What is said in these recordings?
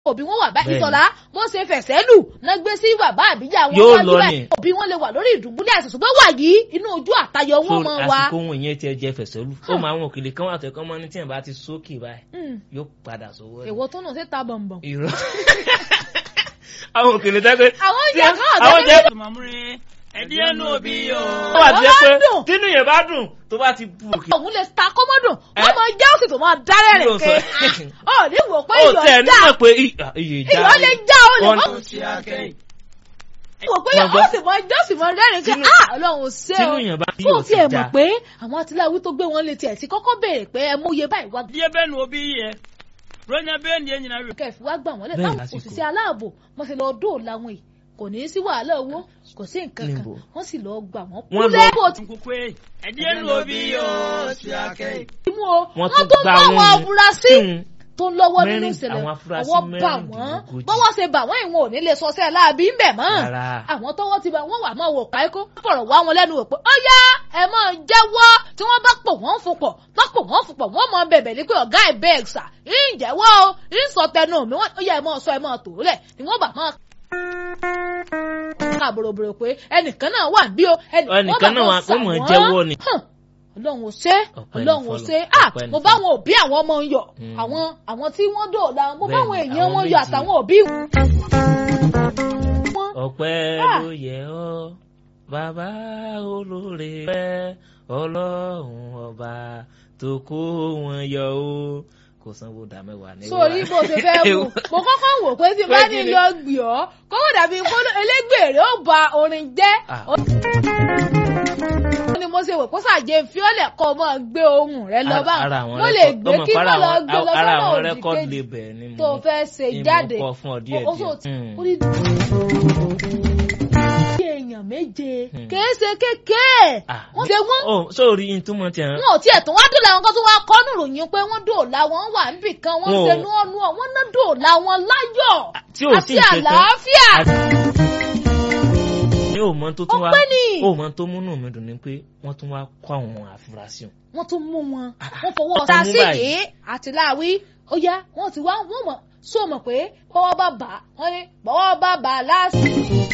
òbí wọn wà báyìí Bẹ́ẹ̀ni. ìsọ̀lá bó ṣe fẹ̀sẹ̀ lù náà gbé sí bàbá àbíjà wọn Yóò wájú lọ báyìí ni. òbí wọn lè wà lórí ìdùbúlẹ̀ àìsàn ṣùgbọ́n wà yìí inú ojú àtayọ wọn so mọ wa. àsìkò ohun ìyẹn tiẹ̀ jẹ́ fẹ̀sẹ̀lú ó máa àwọn òkèlè kan wà tó ẹ̀kọ́ mọ́ ní tí ẹ̀ bá ti sókè báyìí Mm. yóò padà sówó ẹ̀. èwo tó náà ṣe ta bọ̀m̀bọ̀m. irọ́ àwọn òkèlè tẹ́gbẹ́ àwọn oúnjẹ kan àwọn ọ̀tẹ́ oúnjẹ Màmúrin ẹdí ẹnu òbí o. wà tí ẹ pé Ó dùn. tínú yẹn bá dùn tó bá ti bu òkè. òun lè ta kọ́mọ́dùn Ẹ? wọ́n mọ jẹ́ òsì tó máa dárẹ́ rẹ̀ Yóò ké sọ- ọ̀ ní wò pé ó iyọ̀ tẹ̀ já nígbà pé i- ah, iye ìjà iyọ̀ lè já ó lè Wọ́n- mọ́ Ó ti akẹ́yìn. wò pé Wọ́n ó gbọ́. sì mọ jẹ́ òsì mọ rẹ́rìn ké Tínú- ah ọlọ́run ò ṣe tínú o yẹn bá bí fún òkè ti ẹ̀ mọ̀ já pé àwọn atiláwí tó gbé wọn létí ẹ̀ ti kọ́kọ́ béèrè pé ẹ mú iye báyìí wá Ẹdí ẹbẹ́ nu òbí yẹ. Ronya bẹ́ẹ̀ ni ẹ̀yìn náà rẹ̀. kẹfì wá gbà wọ́n lẹ̀ Bẹ́ẹ̀ táwọn lásìkò. òṣìṣẹ́ aláàbò wọ́n sì lọ dóòlà wọn yìí kò ní í sí wàhálà owó kò sí nǹkan kan Níbo? wọ́n sì lọ gbà wọ́n Wọ́n lọ- kúlẹ̀ bó ti Nkukú ẹ̀. Ẹdí ẹnu òbí o. Ó ti akẹ́yìn. mú o Wọ́n wọ́n tún tó gba mú àwọn àwọn afurasí Hmm. tó ń lọ́wọ́ nínú Mẹ́rin- ìṣẹ̀lẹ̀ àwọn afurasí ọwọ́ bà wọ́n mẹ́rìndínlógójì. bọ́wọ́ ṣe bà wọ́n ìwọ̀n ò ní lè sọsẹ́ láàbí ń bẹ̀ mọ́ Rárá. àwọn tọ́wọ́ ti bá wọ́n wà máa wò páíkó fọ̀rọ̀ wá wọn lẹ́nu wò pé ó yá ẹ máa jẹ́wọ́ tí wọ́n bá pò wọ́n fún pọ̀ bá pò wọ́n fún pọ̀ wọ́n mọ bẹ̀bẹ̀ ní pé ọ̀gá ẹ̀ bẹ́ẹ̀ sà ń jẹ́wọ́ o ń sọ tẹnu mi wọ́n ó yá ẹ máa sọ ẹ máa tò ó lẹ̀ ni wọ́n bá máa ká bòròbòrò pé ẹnìkan náà wà bí o Ẹnìkan náà wà- ó mọ̀ jẹ́wọ́ ni. Hàn, ọlọ́run ò ṣe Ọpẹ́ ni ọlọ́run ò fọ́lọ́run, ṣe ah ọpẹ́ ni mo bá fọ́lọ́run. wọn òbí àwọn ọmọ ń yọ Mm. àwọn àwọn tí wọ́n dòòlà mo bá Bẹ́ẹ̀ni, àwọn èèyàn àwọn wọn yọ méjì. àtàwọn òbí wọn. ọpẹ́ Ah. ló yẹ ọ́ bàbá olóore pẹ́ ọlọ́run ọba tó kó wọn yọ ó kò sanwó dá mẹ́wàá ní sórí bó ṣe fẹ́ wò mo kọ́kọ́ wò pé tí n bá Pé ní kí ni? lọ gbì ọ́ kọ́kọ́ dàbí kó elégbèrè ó ba orin jẹ́ Ah. ó ní mo ṣe wò kó sàjẹ́ fiọ́lẹ̀ kọ́ ọ máa gbé ohun rẹ lọ bá ara àwọn mo lè rẹ́kọ́d- gbé ọmọ kí para mo lọ àwọn- gbé lọ ara sọ́nà àwọn òdì rẹ́kọ́d kejì label ni mo tó fẹ́ ṣe ni mo jáde kọ fún ọ díẹ̀ ó sọ- díẹ̀. ó ní bí èèyàn méje Hmm. kìí ṣe kékeré Ah, wọ́n ṣe wọ́n ó sórí ìtumọ̀ tí wọ́n wọn ò tiẹ̀ tún wá dòòlà wọn kan tó wá kọ́ nù ròyìn pé wọ́n dòòlà wọn wà níbì kan wọ́n Wọn ò- ṣe nú ọ̀nù ọ̀ wọ́n ná dòòlà wọn láyọ̀ tí ò àti sí nǹkan kan. àlàáfíà. ní òmọ tó tún wá Ọpẹ́ ni. òmọ tó múnú mi dùn ni pé wọ́n tún wá kó àwọn afurasí wọn. wọ́n tún mú wọn Ah, wọ́n fọwọ́ wọ́n ọ̀tá mú sí báyìí. yìí àti láàwí ó yá wọ́n ti wá wọ́n mọ̀ sọ mọ̀ pé bọ́wọ́ bá bà á wọ́n ní bọ́wọ́ bá bà á láàsì.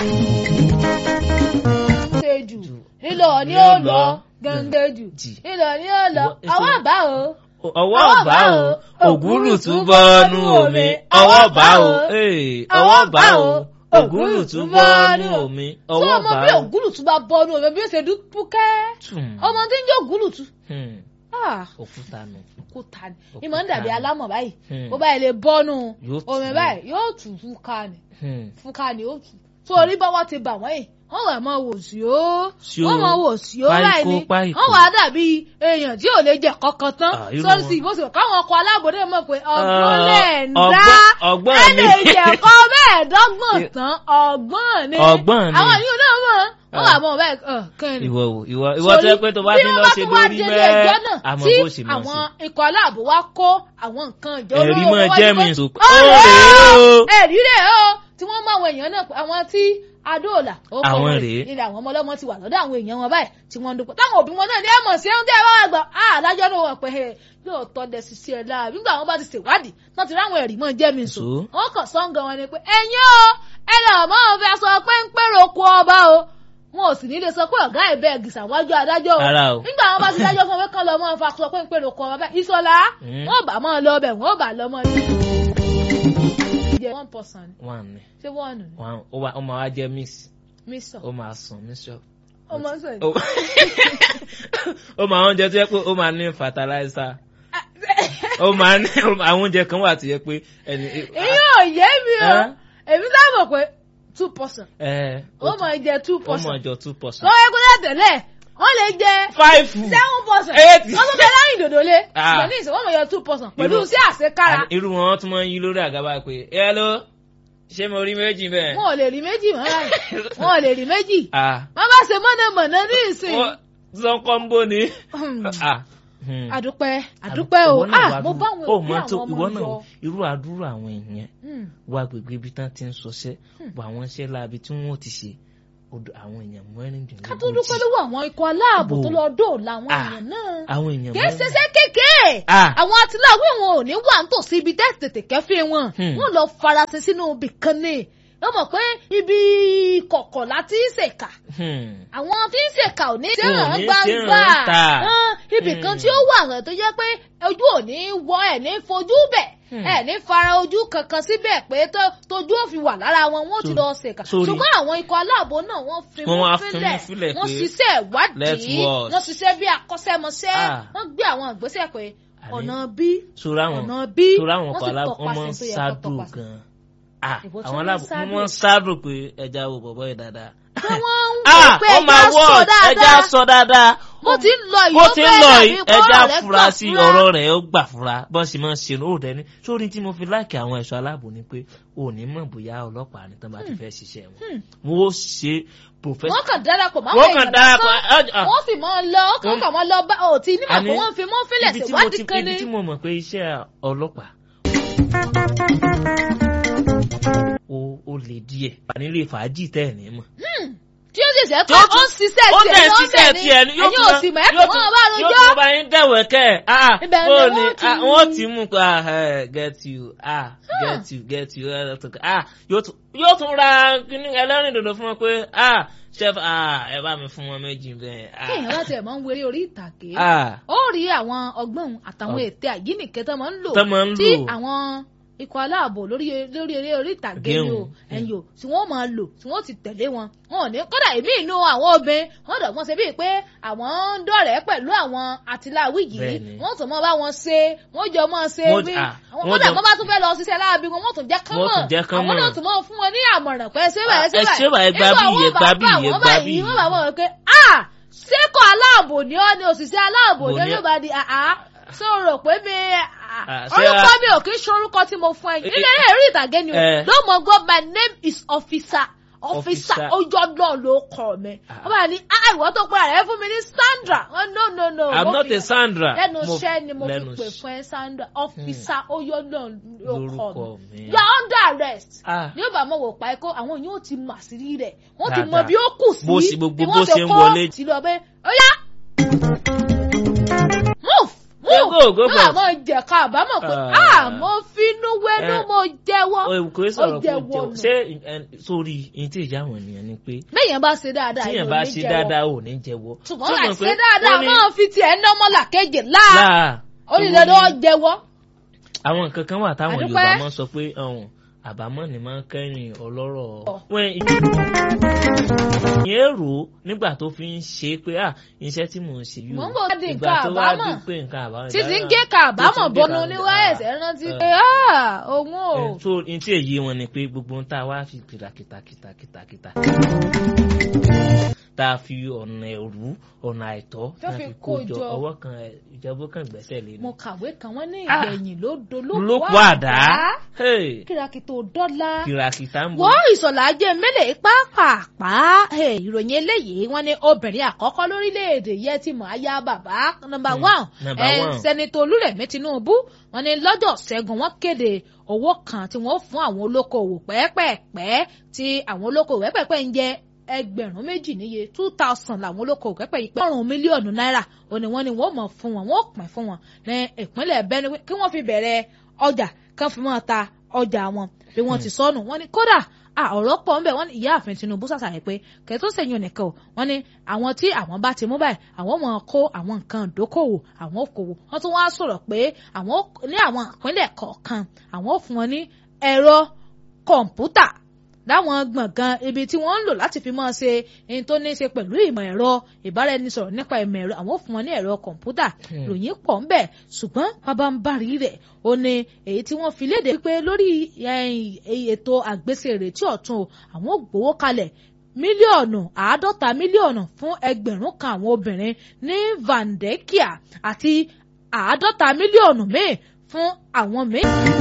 ṣe jù lílọ ni ó lọ gẹ́gẹ́ jù Jì. lílọ ni ó lọ Ìwọ- àwọn àbá o. ọwọ́ bá o ògúrù tún bọ́nú omi ọwọ́ bá o ee, ọwọ́ bá o ògúrù tún bọ́nú omi sọ ọwọ́ ọmọ bá bí o. ògúlùtù bá bọ́nú omi bí ó ṣe dúpúkẹ́ Tùm. ọmọ tí ń jẹ́ ògúlùtù. Hmm, Ah òkúta nù. òkúta ni Òkúta ìmọ̀ ń dàbí ni. alámọ̀ báyìí Hmm. bó báyìí lè bọ́nú Yóò tù omi ú. báyìí yóò tù fúnka ni Hmm. fúnka ni ó tù tó orí bọ́wọ́ ti bà wọ́n yìí wọ́n wà máa wò sí ó Sí ó. wọ́n máa wò sí ó Páíkó, báyìí ni páíkó. wọ́n wà á dàbí èèyàn tí ò lè jẹ kankan tán Ah, irú sọ́ọ́sì wọn. ìbòsí káwọn ọkọ̀ alábòdè mọ̀ pé ọgbọ́n Ah, lẹ̀ ń ọgbọ́n- dá ọgbọ́n ẹni ni. ìjẹ̀kọ́ mẹ́ẹ̀ẹ́dọ́gbọ̀n tán ọgbọ́n ni Ọgbọ́n ni. àwọn yìí náà mọ̀ wọ́n Ah. wà mọ̀ báyìí ọ̀ kẹ́ni ìwọ wò ìwọ ìwọ tó yẹ pé tó bá ti lọ ṣe lórí mẹ́ àmọ́ tí bó ṣe mọ̀ àwọn sí. ikọ̀ aláàbò wa kó àwọn nǹkan ìjọ Ẹ̀rí olóró mọ́ wá jẹ́ ní mi pé, sùn. "Ó Ó rèé rèé o o." ẹ̀rí rèé o tí wọ́n mú àwọn èèyàn náà pé àwọn tí adóòlà ó kọ́ Àwọn wọn rèé. ilé àwọn ọmọ ọlọ́mọ ti wà lọ́dọ̀ àwọn èèyàn wọn báyìí tí wọ́n ń dúpọ̀ táwọn òbí wọn náà ní ẹ̀mọ̀ sí ẹ̀hún tí ẹ bá wà gbọ́ ah adájọ́ náà wọ̀ pé ẹ yóò tọ́ dẹ sisi ẹ̀ láà nígbà wọn bá ti ṣèwádìí náà ti ráwọn ẹ̀rí mọ́ jẹ́ mi sùn Sùn. wọn kàn sọ́ngàn wọn ni pé ẹ̀yin o ẹ lọ mọ́ ọ fẹ́ sọ pé ń pèrò oko ọba o wọn ò sì ní lè sọ pé ọ̀gá ẹ̀ bẹ́ẹ̀ gìsà wájú adájọ́ o Rárá o. nígbà wọn bá ti dájọ́ fún wọn kán lọ mọ́ ọ fa sọ pé ń pèrò oko ọba bẹ́ẹ̀ ìsọlá Mm. wọn ò bá mọ́ ọ lọ bẹ̀ wọn ò bá lọ mọ́ ọ jẹ́ one person wọn ni ṣé wọ́n nù wọn ó wá- ó máa wá jẹ́ miss mí sọ ó máa sùn miss shop. ọmọ sọ ó ó máa oúnjẹ tó yẹ pé ó máa ní fertilizer ó máa ní àwọn oúnjẹ kan wà tó yẹ pé ẹni. èyí ò yé mi o Ẹ́? èmi sábà pé two person ẹ ó máa jẹ two ó person máa jọ two percent. lọ́wọ́ ẹgbẹ́ tẹ̀lé wọ́n lè jẹ five seven person Eight. wọ́n tún bẹ láyìn dòdò lé Ah. ìgbà ní ìsìn wọ́n mọ̀ yọ two person pẹ̀lú Irú- sí àṣekára Àní irú wọn tún máa ń yí lórí àgábá pé hello ṣé mo rí méjì bẹ́ẹ̀. wọn ò lè rí méjì mọ́ láyìn wọn ò lè rí méjì ah wọ́n bá ṣe mọ̀nàmọ̀nà ní ìsìn wọ́n sọ kọ́ńbó ni. Hmm. ah hmm. àdúpẹ́ àdúpẹ́ o Ìwọ náà ah wá mo dúró. bá àwọn Ó òbí mọ tó- àwọn ọmọ ìwọ náà yọ irú àdúrà àwọn èèyàn Hmm. wá gbègbè ibi tán ti ń sọṣẹ́ wọ àwọn iṣẹ́ láabi tí wọ́n ti ṣe odò àwọn èèyàn mẹ́rìndínlógójì. ká tó dúpẹ́ lọ́wọ́ àwọn ikọ̀ aláàbò Bò. tó lọ dóòlà àwọn Ah. èèyàn náà àwọn èèyàn kì í ṣiṣẹ́ kékeré Ah. àwọn atiláwí wọn ò ní wà nítòsí ibi tẹ́ tètè kẹ́fín wọn Hmm. wọn lọ farasin sínú ibì kan ní wọ́n mọ̀ pé ibi kọ̀kọ̀ láti ń ṣèkà Hmm. àwọn tí ń ṣèkà ò ní Wọn ò ṣèràn ní gbangba ṣèràn ta. Hàn, ibì kan Hmm. tí ó wà rẹ̀ tó jẹ́ pé ojú ò ní wọ ẹ̀ ní fojú bẹ̀ Hmm. ẹ̀ ní fara ojú kankan síbẹ̀ pé tó- tójú ò fi wà lára wọn wọ́n ti So- lọ ṣèkà sorry. ṣùgbọ́n àwọn ikọ̀ aláàbò náà wọ́n fi Wọ́n mú wá fi mú fílẹ̀ fílẹ̀ wọ́n pé ṣiṣẹ́ let's ìwádìí watch. wọ́n ṣiṣẹ́ bí akọ́ṣẹ́mọṣẹ́ Ah. wọ́n gbé àwọn ìgbésẹ̀ pé Àní- ọ̀nà bí sora wọn ọ̀nà bí sora wọn wọ́n kọ sì aláàbò wọn máa ń tọpasẹ̀ tó yẹ kó ṣáàdù tọpasẹ̀. gan ah Ìbò tí àwọn wọ́n aláàbò ń ṣáàdù. wọn máa ń ṣáàdù pé ẹja wo bọ̀bọ̀ yìí dáadáa. pé wọ́n ń ah wò pé ó máa ẹja sọ wọ̀ ẹja dáadáa sọ dáadáa. bó ti ń lọ yìí bó ó ti ń fẹ́ lọ dàbí yìí pé ẹja ọ̀rọ̀ rẹ̀ fura gbà sí fura. ọ̀rọ̀ rẹ̀ ó gbà fura bọ́n sì máa ń ṣe ó dẹni sórí tí mo fi láìkí àwọn ẹ̀ṣọ́ aláàbò ni pé ò ní mọ̀ bóyá ọlọ́pàá ni tán bá ti fẹ́ ṣiṣẹ́ wọn Hmm. wọ́n ó ṣe professional. wọ́n kàn darapọ̀ máa wọ́n kàn darapọ̀ wọ́n sì máa lọ kàn Wọ́n- kàn máa lọ bá òtí nígbà Àní, pé wọ́n fi mọ́ fílẹ̀ ibi tí mo ti ṣèwádìí kan ibi ní. tí mo mọ̀ pé iṣẹ́ ọlọ́pàá ó ó lè díẹ̀ nílé fàájì tẹ́ ẹ̀ ní mọ̀. tí ó sì ṣe Tí pé ó ó ń ṣiṣẹ́ ó tiẹ̀ dẹ̀ lọ́bẹ̀ ṣiṣẹ́ ni tiẹ̀ ni yóò ẹ̀yin ò sì mọ̀ ẹ́ yóò kàn wọ́n bá yóò rojọ́. tún bá yín dẹ̀wẹ̀ kẹ́ ẹ̀ ah Ibẹ̀ ni bó wọ́n ni ti ah, mú. wọ́n ti mú pa ah eh, get you ah get you get you eh, tó- ah yóò tún yóò tún ra kíní ẹlẹ́rìn dòdò fún wọn pé ah chef ah ẹ bá mi fún wọn méjì bẹ́ẹ̀ kéèyàn bá ah tiẹ̀ máa ń wéré orí ìtàgé ah ó rí àwọn ọgbọ́n àtàwọn Ọ- ète àyíníkẹ́ tó máa ń lò tó máa ń tí lò àwọn ikọ̀ aláàbò lórí lórí eré orí ìtàgé ni o Géun. ẹ̀yìn o tí wọ́n máa lò tí wọ́n ti tẹ̀lé wọn wọn ò ní kódà èmi inú àwọn obìnrin wọ́n dọ̀gbọ́n ṣe bíi pé àwọn ń dọ̀rẹ́ pẹ̀lú àwọn àtìláwí yìí Bẹ́ẹ̀ni. wọ́n tún mọ́ bá wọn ṣe wọ́n jọ mọ́ ṣe Wọ́n- bí ah, àwọn wọ́n kódà jọ- wọ́n bá tún fẹ́ lọ ṣiṣẹ́ láabi wọn wọ́n tún jẹ́ kán Wọ́n mọ̀ tún jẹ́ kán àwọn mọ̀. náà tún mọ́ fún wọn ní àmọ̀ràn pé ṣé báyìí ṣé ẹ ṣé báyìí, gbà Nígbà bí, wọ́n ẹ bá gbà bá bí, ẹ wọ́n gbà báyìí, bí. wọ́n bá wọ́n pé ah ṣékọ̀ aláàbò ni ọ́ ni òṣìṣẹ́ aláàbò Bò ni ní- ló bá di àá ṣé o rò pé mi Ah, ṣé orúkọ a- mi ò kí ń ṣorúkọ tí mo fún ẹ Eh, ilé eré ìtàgé ni o eh. ló mọ gbọ́ my name is officer officer Officer. ojú náà ló kọ mi Ah. wọ́n bá ní ah ìwọ tó pera rẹ fún mi ní Sandra wọ́n no no no i'm mo not fi- a Sandra lẹ́nu Mo- iṣẹ́ ni mo fi lẹ́nu pè iṣẹ́. fún ẹ Sandra officer ojú náà ló kọ lórúkọ mi mi you are under arrest ah ní ó bá mọ wò pa ẹkọ àwọn yóò ti mà sí rí rẹ wọn ti mọ Dáadáa. bí ó kù sí Bó ṣe- gbogbo bí bó wọ́n ṣe ń kó wọlé. sí lọ bẹ ó yá move Yeah, move go, go for it. àmọ́ jẹ̀ka àbámọ̀ pé Ah. ah mo finú wẹ́nu Eh. mo jẹ́wọ́ o kò sọ̀rọ̀ ó jẹ́ kó jẹ́ wọnù. ṣé ẹ, sórí ìyẹn tí ìjà àwọn ènìyàn ni pé bẹ́yẹn bá ṣe dáadáa tíyẹn èèyàn bá ò ní ṣe jẹ́wọ́. dáadáa ò ní jẹ́wọ́. ṣùgbọ́n Ṣé o láì mọ̀ pé ṣe dáadáa wọ́n ní- máa fi tiẹ̀ ń dánmọ́là kejì láà láà ó ní dandan ó jẹ́wọ́ àwọn nǹkan kan wà táwọn Àdúpẹ́. Yorùbá máa ń sọ pé ọ̀hún àbámọ̀ ni máa ń kẹ́yìn ọlọ́rọ̀ wọ́n ìyẹn rò ó nígbà tó fi ń ṣe pé à iṣẹ́ tí mò ń ṣe yìí Mò o ń bọ̀ di ìgbà nǹkan tó wá di àbámọ̀. pé nǹkan àbámọ̀ títí ń ìgbà gé náà- ka àbámọ̀ tó ti ń gé bọnu ka- níwá ah, ẹ̀sẹ̀ rántí eh. pé ah òun ò. Eh, so n tí èyí wọn ni pé gbogbo ń tá a wá fi kìtàkìtà kìtàkìtà kìtà tá a fi ọ̀nà ẹ̀rú ọ̀nà àìtọ́ Tó tá a fi fi kó kó jọ jọ. ọwọ́ kan ẹ̀, ìjọba kan gbẹ́sẹ̀ lé mo ní. kàwé kan wọ́n ní Ah. ìgbẹ̀yìn ló do ló kó àdá Hey, kìràkìtò dọ́là kìràkìtà ń bọ̀. wọ́n ìsọ̀lá jẹ́ mẹ́lẹ̀ pàápàá Hey, ìròyìn eléyìí wọ́n ní obìnrin àkọ́kọ́ lórílẹ̀‐èdè yẹn ti mọ̀ aya bàbá nọmba Hmm, one number Eh, one. sẹ́nitọ́ olúrẹ̀mí tinubu wọ́n ní lọ́jọ́ ṣẹ́gun wọ́n kéde owó kan tí wọ́n fún àwọn olókoòwò pẹ́ẹ́pẹ́ẹ́pẹ́ tí àwọn olókoòwò pẹ́ẹ́pẹ́ẹ́pẹ́ ń jẹ ẹgbẹ̀rún méjì níye two thousand làwọn olókoòwò pẹ́ẹ́pẹ́ yìí pé ọ̀rùn mílíọ̀nù náírà òní wọ́n ní wọ́n mọ̀ fún wọn wọ́n pín fún wọn ní ìpínlẹ̀ Benue kí wọ́n fi bẹ̀rẹ̀ ọjà kan fi máa ta ọjà wọn bí wọ́n ti sọnù wọ́n ní kódà ah, ọ̀rọ̀ pọ̀ ń bẹ̀ wọ́n ní ìyáàfin Tinubu ṣàṣàyẹ pé kẹ́tọ́ sẹ́yìn nìkan o wọ́n ní àwọn tí àwọn bá ti mú báyìí àwọn mọ̀ kó àwọn nǹkan ìdókòwò àwọn òkòwò wọ́n tún wá sọ̀rọ̀ pé àwọn ó- ní àwọn ìpínlẹ̀ kọ̀ọ̀kan àwọn ò fún wọn ní ẹ̀rọ kọ̀ǹpútà láwọn gbọ̀ngàn ibi tí wọ́n ń lò láti fi máa ṣe ohun tó ní í ṣe pẹ̀lú ìmọ̀ ẹ̀rọ ìbáraẹnisọ̀rọ̀ nípa ìmọ̀ ẹ̀rọ àwọn ò fún wọn ní ẹ̀rọ kọ̀ǹpútà Hmm. ròyìn pọ̀ ń bẹ̀ ṣùgbọ́n pabambarì rẹ̀ ó ní èyí tí wọ́n fi léde pé lórí eh, ètò àgbésèrè tí ọ̀tún o àwọn ò gbowó kalẹ̀ mílíọ̀nù àádọ́ta mílíọ̀nù fún ẹgbẹ̀rún kan àwọn obìnrin ní Vandekia àti àádọ́ta mílíọ̀nù míì fún àwọn míì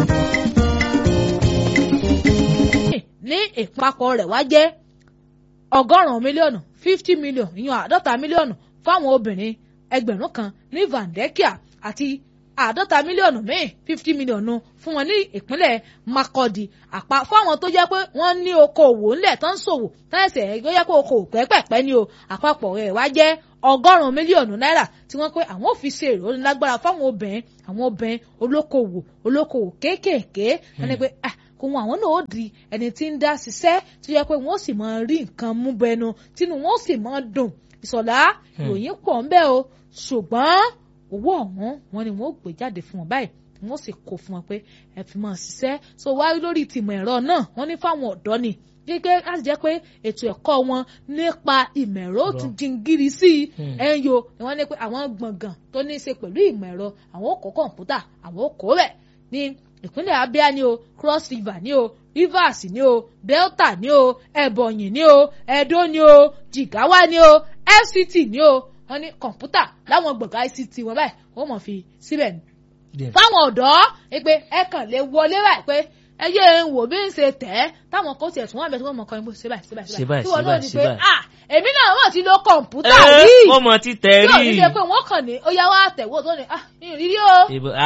ní ìpapọ̀ rẹ̀ wá jẹ́ ọgọ́rùn-ún mílíọ̀nù fifty million ìyẹn àádọ́ta mílíọ̀nù fáwọn obìnrin ẹgbẹ̀rún kan ní Vandekia àti àádọ́ta mílíọ̀nù míì fifty mílíọ̀nù fún wọn ní ìpínlẹ̀ Makurdi àpá fáwọn tó jẹ́ pé wọ́n ní okòwò ńlẹ̀ tó ń ṣòwò táyẹ̀sẹ̀ tó jẹ́ pé okòwò pẹ́pẹ́pẹ́ ni o àpapọ̀ rẹ̀ wá jẹ́ ọgọ́rùn-ún mílíọ̀nù náírà tí wọ́n pé àwọn ò fi ṣe ìrónilágbára fáwọn obìnrin àwọn obìnrin olókòwò olókòwò kéékèèké wọ́n ní pé ah kò wọn àwọn náà ó di ẹni tí ń dá ṣiṣẹ́ tó yẹ pé wọ́n sì máa rí nǹkan mú bẹnu tínú wọn sì máa dùn ìsọ̀lá ìròyìn pọ̀ ń bẹ o ṣùgbọ́n owó ọ̀hún wọn ni wọ́n ó gbé jáde fún wọn báyìí wọ́n sì kó fún wọn pé ẹ fi máa ṣiṣẹ́ so wá lórí tìmọ̀ ẹ̀rọ náà wọ́n ní fáwọn ọ̀dọ́ ni gẹ́gẹ́ láti jẹ́ pé ètò ẹ̀kọ́ wọn nípa ìmọ̀ ẹ̀rọ ó tún jingiri sí i ẹ̀yọ ni wọ́n ní pé àwọn gbọ̀ngàn tó ní í ṣe pẹ̀lú ìmọ̀ ẹ̀rọ àwọn ó kó kọ̀ǹpútà àwọn ó kó rẹ̀ ní ìpínlẹ̀ Abia ni o Cross River ni o Rivers ni o Delta ni o Ebonyi ni o Edo ni o Jigawa ni o FCT ni o wọ́n ní kọ̀ǹpútà láwọn gbọ̀ngàn ICT wọn báyìí wọ́n mọ̀ fi síbẹ̀ ni. fáwọn ọ̀dọ́ pé ẹ kàn lè wọlé báyìí pé ẹ yé ń wò bí ń ṣe tẹ̀ ẹ́ táwọn kò tiẹ̀ tún wọ́n bẹ̀ tí wọ́n mọ̀ kọ́ ẹ bó ṣe báyìí ṣe báyìí ṣe báyìí tí wọ́n náà ní pé ah èmi náà wọ́n ti lo kọ̀ǹpútà rí wọ́n mọ̀ ti tẹ̀ rí tí ò ní ṣe pé wọ́n kàn ní ó yá wá tẹ̀wọ́ tó ní ah ìrírí o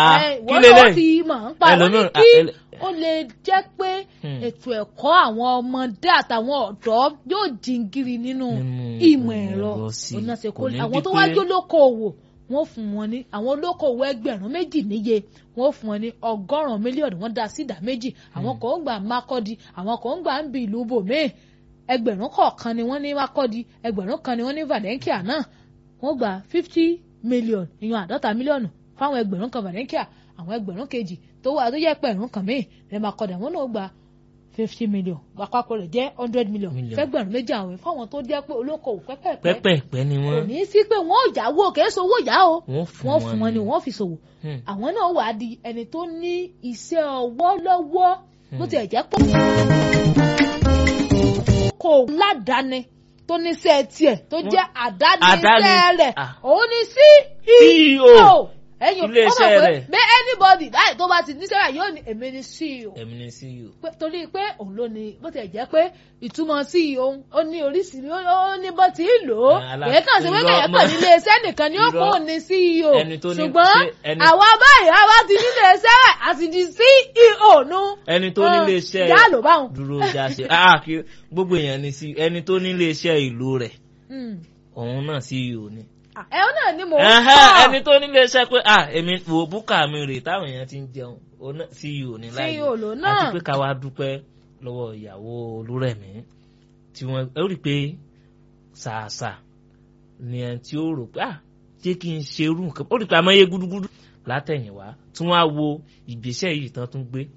kí wọ́n náà ti mọ̀ ń pa wọ́n ní kí ó lè jẹ́ pé ètò ẹ̀kọ́ àwọn ọmọdé àtàwọn ọ̀dọ́ yóò jingiri nínú ìmọ̀ ẹ̀rọ àwọn tó wájú lókoòwò wọ́n fún wọn ní àwọn olókoòwò ẹgbẹ̀rún méjì níye wọ́n fún wọn ní ọgọ́rùn-ún mílíọ̀nù wọ́n dá sí ìdá méjì àwọn kan ń gbà Mákọ́dí àwọn kan ń gbà ń bi ìlú bòmíì ẹgbẹ̀rún kọ̀ọ̀kan ni wọ́n ní Mákọ́dí ẹgbẹ̀rún kan ni wọ́n ní Valenkia náà wọ́n gba fifty million ìyọ̀n àádọ́ta mílíọ̀nù fáwọn ẹgbẹ̀rún kan Valenkia àwọn ẹgbẹ̀rún kejì tó wà tó yẹ pẹ̀rún kan míì lẹ́ Mákọ́dí àwọn náà gba fifty million àpapọ̀ rẹ̀ jẹ́ hundred million fẹ́gbẹ̀rún méjì àwọn fáwọn tó jẹ́ pé olókoòwò pẹ́pẹ́pẹ́ pẹ́pẹ́pẹ́ ni wọ́n kò ní í sí pé wọ́n ò jáwó kì í sowó yá o wọ́n fún wọn ni wọ́n fi ṣòwò àwọn náà wà á di ẹni tó ní iṣẹ́ ọwọ́ lọ́wọ́ bó tiẹ̀ jẹ́ pé kò ládàáni tó níṣẹ́ tiẹ̀ tó jẹ́ àdániṣẹ́ rẹ̀ òun ni CEO ẹyin iléeṣẹ́ rẹ̀ bẹ́ẹ̀ anybody báyìí tó bá ti níṣẹ́ rẹ̀ yóò ní èmi ni CEO. èmi ni CEO. torí pé òun ló ní bó ti jẹ́ pé ìtumọ̀ CEO ó ní oríṣiríṣi ó ní bó ti lò ó èyí kàn sí pé kẹ̀yẹ́ pẹ̀ ní iléeṣẹ́ nìkan ni ó kó ní CEO ṣùgbọ́n àwa báyìí àwa ti ní iléeṣẹ́ rẹ̀ àti di CEO nu. ẹni tó ní iléeṣẹ́ yá ló báwọn. dúró jáṣe gbogbo èèyàn ni sí ẹni tó ní iléeṣẹ́ ìlú rẹ̀ òun náà CEO ni ẹ ọ náà ni mò ń kọ́. ẹni tó nílé iṣẹ́ pé ah èmi wò búkà mi rè táwọn èèyàn ti ń jẹun CEO ní láyé CEO ló náà àti pé ká wá dúpẹ́ lọ́wọ́ ìyàwó olúrẹ̀mí tí wọ́n ó rí i pé ṣàṣà ni ẹni tí ó rò pé ah jẹ́ kí n ṣe irú nǹkan ó rí i pé amáyé gúdúgúdú látẹ̀yìnwá tí wọ́n á wo ìgbésẹ̀ yìí tán tún gbé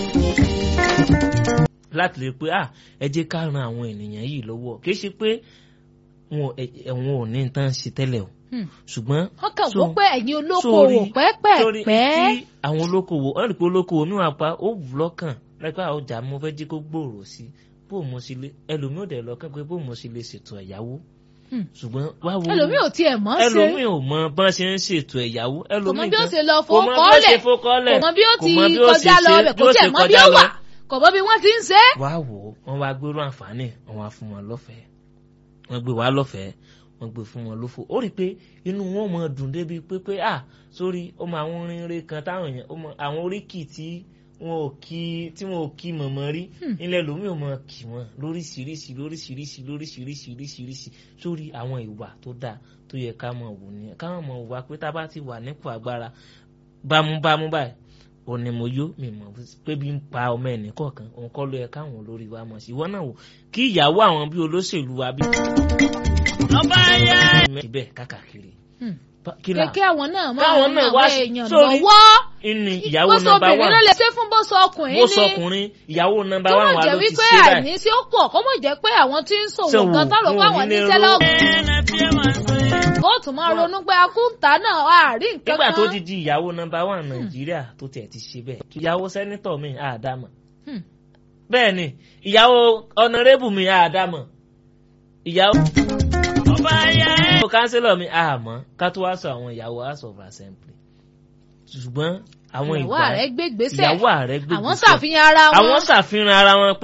láti lè pé ah ẹ jẹ́ ká ran àwọn ènìyàn yìí lọ́wọ́ kì í ṣe pé wọn ò ní tán ṣe tẹ́lẹ̀ o ṣùgbọ́n. wọ́n kàn wọ́n pé ẹ̀yin olókoòwò pẹ́pẹ́pẹ́. tí àwọn olókoòwò wọ́n rí i pé olókoòwò mi wà pa ó wù lọ́kàn lẹ́pẹ́ àwọn ọjà mo fẹ́ jí kó gbòòrò sí bó mo ṣe lè ẹlòmíì ò dẹ̀ lọ́kàn pé bó mo ṣe lè ṣètò ẹ̀yáwó. ṣùgbọ́n wá wo ẹlòmíì ò tiẹ̀ mọ̀ ṣe ẹlòmíì ò mọ bọ́n ṣe ń ṣètò ẹ̀yáwó. kò mọ bí ó ṣe lọ fowókọ́lẹ̀ kò mọ bí ó ti kọjá lọ ọbẹ̀ kò tiẹ̀ mọ bí ó wà kò mọ bí wọ́n ti ń ṣe. wá wò ó wọ́n wá gbérú àǹfààní wọ́n wá fún wọn lọ́fẹ̀ẹ́ wọ́n gbé wá lọ́fẹ̀ẹ́ wọ́n gbé fún wọn lófo ó rí i pé inú wọn mọ dùn débi pé pé à sórí ọmọ àwọn orinre kan táwọn èèyàn ọmọ àwọn oríkì tí wọn ò kí tí wọn ò kí mọ̀mọ́ rí ilẹ̀ lómi ò mọ kì wọ́n lóríṣiríṣi lóríṣiríṣi lóríṣiríṣi lóríṣiríṣi sórí àwọn ìwà tó dáa tó yẹ ká mọ̀ wò ní ká mọ̀ wà pé tá a bá ti wà nípò agbára bámúbámú báyìí òní mo yó mi mọ̀ pé bí ń pa ọmọ ẹnì kọ̀ọ̀kan òun kọ́ ló yẹ káwọn olórí wa mọ̀ sí ìwọ náà wò kí ìyàwó àwọn bí olóṣèlú wa bí. ọba ayé. ibẹ̀ kákàkiri. kékeré àwọn náà máa ń àwọn èèyàn lọ́wọ́. ìní ìyàwó nọ́mbà wà bó sọ obìnrin náà lè ṣe fún bó sọ ọkùnrin ní. bó sọ ọkùnrin ìyàwó nọ́mbà wà wà ló ti ṣe báyìí. tó mọ̀ jẹ́ wípé àìní tí ó pọ̀ kó mọ̀ jẹ́ pé àwọn tí ń ṣòwò gan tọrọ pé àwọn níṣẹ́ lọ́gùn. ó tún máa ronú pé akúńtà náà wà rí nǹkan kan. nígbà tó di di ìyàwó nọ́mbà wà nàìjíríà tó tiẹ̀ ti ṣe bẹ́ẹ̀ ìyàwó sẹ́nítọ̀ mi àdámọ̀ bẹ́ẹ̀ ni ìyàwó ọ̀nàrẹ́bù mi àdámọ̀ ìyàwó ọba ayé. ìyàwó kánsílọ̀ mi àmọ́ ká tó wá sọ àwọn ìyàwó house of assembly ṣùgbọ́n àwọn ìyàwó ìgbà ààrẹ gbé gbèsè ìyàwó ààrẹ gbé àwọn gbèsè. ṣàfihàn ara wọn. àwọn ṣàfihàn ara wọn pé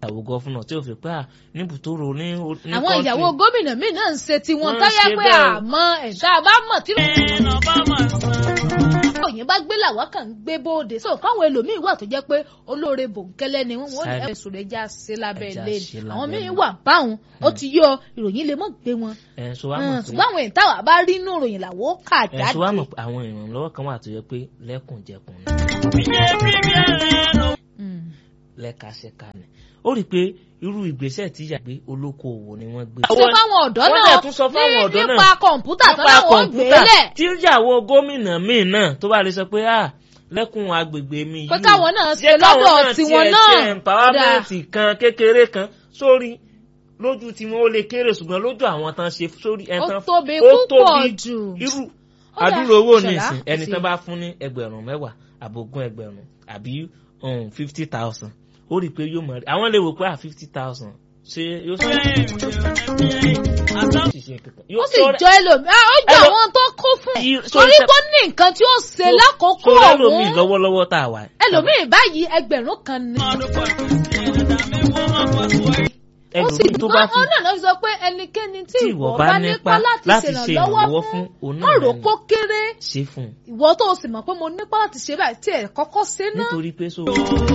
ìyàwó gọ́fúnà tí ò fi pé à níbùtòrò ní ní àwọn country. ìyàwó gómìnà míì náà ń ṣe tiwọn Wọ́n ń táyà ṣe pé bẹ́ẹ̀. àmọ́ ẹ̀dá bá mọ̀ tí ẹ̀nà bá máa san. òyìn bá gbé làwọn kàn ń gbé bóde so káwọn ẹlòmíín wà tó jẹ́ pé olóore bòńkẹ́lẹ́ ni wọ́n wọ́n Sáré. ẹ̀ sùn ẹja ṣe lábẹ́ Ẹja ilé ṣe ni lábẹ́ àwọn míín ilé. wà báwọn ó ti yọ ìròyìn lè mọ̀ gbé wọn ẹ̀ so wá mọ̀ pé ṣùgbọ́n àwọn èyí táwa bá rí inú ìròyìn làwọn ó kà ẹ̀ so wá jáde. mọ̀ pé àwọn ìrànlọ́wọ́ kan wà tó yẹ pé lẹ́kùnjẹkùn ni Ìyẹ́ pírímíà ẹ̀nà. Mm. lẹ́kàṣẹ́ka ni ó rí i pé irú ìgbésẹ̀ tí ìyá gbé olókoòwò ni wọ́n gbé. ṣé fáwọn ọ̀dọ́ wọ́n náà dẹ̀ tún sọ fáwọn ní- ọ̀dọ́ náà nípa kọ̀ǹpútà tó nípa láwọn gbé kọ̀ǹpútà lẹ̀ tí ìyàwó gómìnà míì náà tó bá lè sọ pé à lẹ́kùn agbègbè mi yìí pé o, káwọn náà ṣe jẹ́ káwọn lọ́dọ̀ náà tiwọn tiẹ̀ náà ṣe empowerment kan kékeré kan sórí lójú tiwọn ó lè kéré ṣùgbọ́n lójú àwọn tán ṣe sórí ẹ̀ ó tán tóbi ó púpọ̀ tóbi jù. irú Ó dà, àdúrà owó Ṣọlá, nìsín ẹni sí. tán bá fún ní ẹgbẹ̀rún mẹ́wàá àbógún ẹgbẹ̀rún àbí fifty thousand ó rí i pé yóò mọ̀ rí àwọn lè wò pé à fifty thousand ṣé yóò sọ ṣiṣẹ́ kankan. ó Yóò sì sọ- jọ ẹlòmíì ah, ó jọ Ẹlò- àwọn tó kó fún Yí- ẹ so torí iṣẹ́- kó ní nǹkan tí ó ṣe so- lákòókò so ẹlòmíì ọ̀hún lọ́wọ́lọ́wọ́ tá a wà. ẹlòmíì báyìí ẹgbẹ̀rún kan ni. ó sì ẹlòmíì tó bá fi wọ́n náà lọ sọ pé ẹnikẹ́ni tí tí ìwọ bá nípa láti ṣèrànlọ́wọ́ fún òun má náà rò ni kó kéré ṣe fún un ìwọ tó o sì mọ̀ pé mo nípa láti ṣe báyìí tí ẹ̀ kọ́kọ́ ṣe náà nítorí pé so.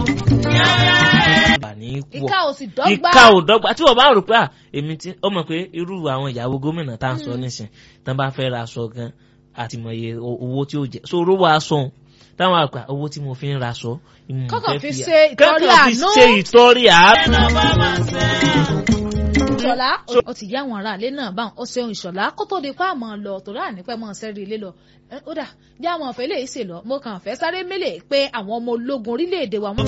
bà ní pọ̀ ìka ò sì dọ́gba ìka ò dọ́gba tí wọ́n bá rò pé à èmi tí ó mọ̀ pé irú àwọn ìyàwó gómìnà tá à ń sọ nísìn tán bá fẹ́ ra aṣọ gan àtìmọye owó tí ó jẹ so owó aṣọ òun táwọn àgbà owó tí mo fi ń ra aṣọ ìmọ̀ Kọ́kàn fẹ́ fi fi- ṣe ìtọrẹ kọ́kàn fi àánú. ṣe ìtọrẹ àánú. ìṣọ̀lá ó ti yá àwọn aráalé náà báwọn ó ṣeun ìṣọ̀lá kó tó di pa àmọ́ lọ tòrá ànípẹ́ mọ́ sẹ́rí ilé lọ Ẹ, ó dà já àwọn ọ̀fẹ́ lè ṣe lọ mo kàn fẹ́ sáré mélèé pé àwọn ọmọ ológun orílẹ̀-èdè wa wọ́n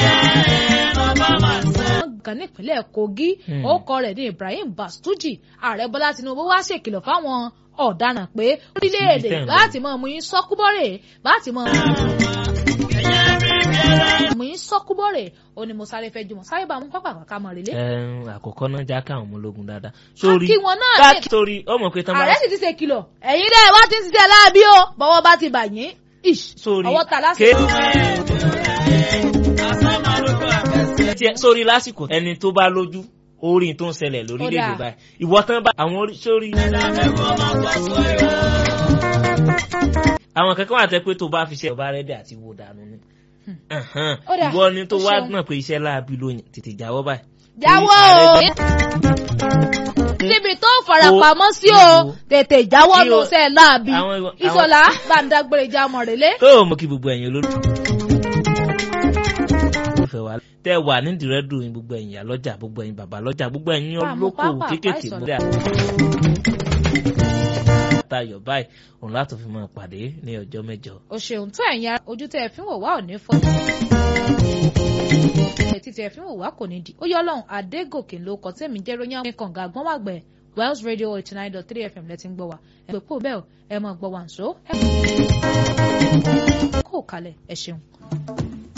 gan nípínlẹ̀ Kogi Hmm. orúkọ rẹ̀ ní Ibrahim Bastuji ààrẹ Bọ́lá Tinubu wá ṣèkìlọ̀ fáwọn ọ̀daràn pé orílẹ̀-èdè tẹ̀ ń lọ. láti mọ mú yín sọ́kúbọ́rẹ̀ láti mọ mú yín sọ́kúbọ́rẹ̀ ó ní mo sáré fẹ́ jùmọ̀ sáré bá mú pápá kàkà mọ̀ rélé Ẹn, àkọ́kọ́ náà já káwọn ọmọ ológun dáadáa. sórí kí wọn náà ká lè- sórí ọmọ pé tán bá ààrẹ sì ti ṣe kìlọ̀ ẹ̀yin dẹ́ wá ti ń ṣiṣẹ́ láàbí o bọ́wọ́ bá ti bà yín ish sórí ọwọ́ ta lásìkò. ké- tiẹ̀- sórí lásìkò ẹni tó bá lójú orí tó ń ṣẹlẹ̀ lórílẹ̀‐èdè Ó dáa. báyìí ìwọ tán bá àwọn orí sórí. àwọn kankan wà tẹ́ pé tó bá fi ṣe ọba rẹ́dẹ̀ àti wo dànù ni. Ẹ̀hán, Ó dáa, ìwọ ni tó ó wá ṣeun. gbọ̀n pé iṣẹ́ láabi ló yàn tètè jáwọ́ báyìí. jáwọ́ Torí o ààrẹ níbi tó farapamọ́ sí o Ìwọ- tètè jáwọ́ Tí ló o- ṣe láàbí àwọn- àwọn- ìṣọ̀lá gbàǹdàgbèrè jámọ̀ rèlé. tó o mọ kí gbogbo ẹ̀yin olórí. ìfẹ́ wa tẹ wà nídìí rẹ́dùn yín gbogbo ẹ̀yin àlọ́jà gbogbo ẹ̀yin bàbá lọ́jà gbogbo ẹ̀yin Bá a mú olókòwò pápá kéékèèké àpá múlẹ̀ tayọ̀ báyìí òun láti fi máa pàdé ní ọjọ́ mẹ́jọ. o ṣeun tó ẹ̀yin ara ojú tẹ́ ẹ fi ń wò wá ò ní fọ́. ẹtí tẹ́ ẹ fi ń wò wá kò ní di ó yọ ọlọ́run adégòkè ló kọ tẹ́mi jẹ́ ròyìn àwọn kànga àgbọ̀nwàgbẹ̀ Wells Radio eighty nine dot three FM lẹ́tí ń gbọ́ wa ẹ pè pò bẹ́ẹ̀ o ẹ mọ̀ gbọ́ wa ǹṣó ẹ kó kalẹ̀ ẹ ṣeun.